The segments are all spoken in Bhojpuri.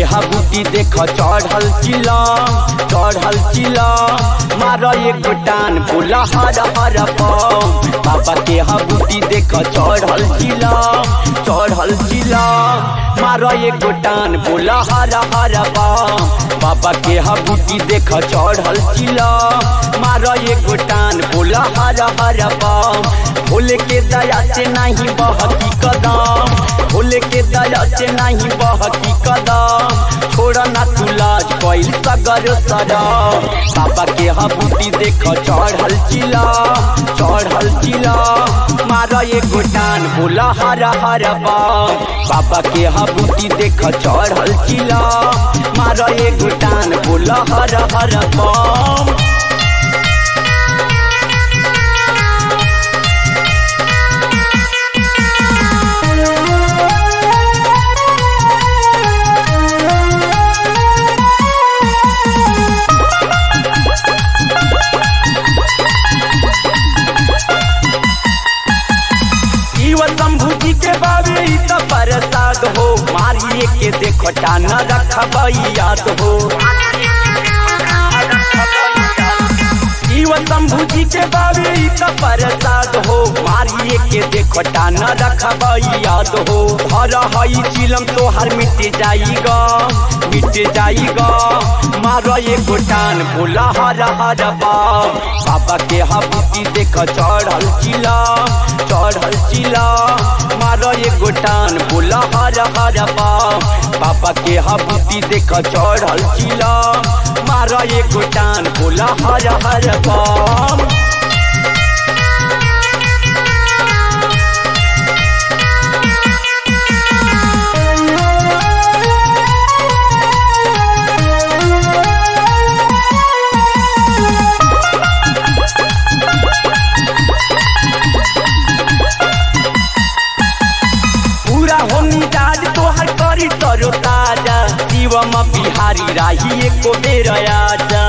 हबूटी देख चढ़ल चिला चढ़ल चिला मार एक टान बोला हर हर पाम बाबा के हबूटी देख चढ़ल चिला चढ़ल चिला मार एक टान बोला हर हर पाम बाबा के हबूटी देख चढ़ल चिला मार एक टान बोला हर हर पाम भोले के दया से नहीं बहकी कदम भोले के दया से नहीं बहकी कदम छोड़ ना तू लाज कैल सगर सरा बाबा के हबूटी देख चढ़ल चिला चढ़ल चिला मार एगो टान बोला हरा हरा बाम बाबा के हबूटी देख चढ़ल चिला मार एगो टान बोला हरा हरा बाम शंभू जी के बाबे ई त प्रसाद हो मारिए के देखो टान रखब याद हो जीव शंभू जी के बाबे ई त प्रसाद हो मारिए के देखो टान रखब याद हो हर हई चिलम तो हर मिट जाइगा मिट जाइगा मार एगो टान बोला हर हर बाब बाबा के हबूती देख चढ़ल चिला चढ़ल चिला मार एगो टान बोला हर हर बाब बाबा के हबूती देख चढ़ल चिला मार एगो टान बोला हर हर बाब पूरा हो मिजाज तोहर करी तरो ताजा शिवम बिहारी राही एको बेर आजा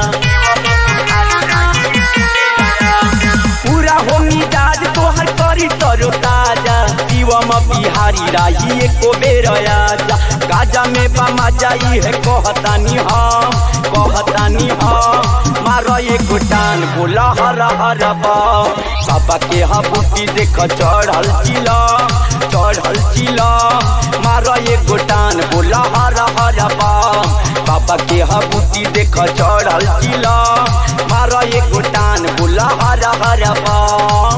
पूरा हो मिजाज तोहर करी तरो ताजा शिवम बिहारी राही एको बेर आजा गाजा में बमा जाई है कहतानी हम कहतानी हम मार एगो टान बोला हर हर बाप बाबा के हबूटी देख चढ़ल चिला चढ़ल चिला मार एगो टान बोला हर हर बाप बाबा के हबूटी देख चढ़ल चिला मार एगो टान बोला हर हर बाप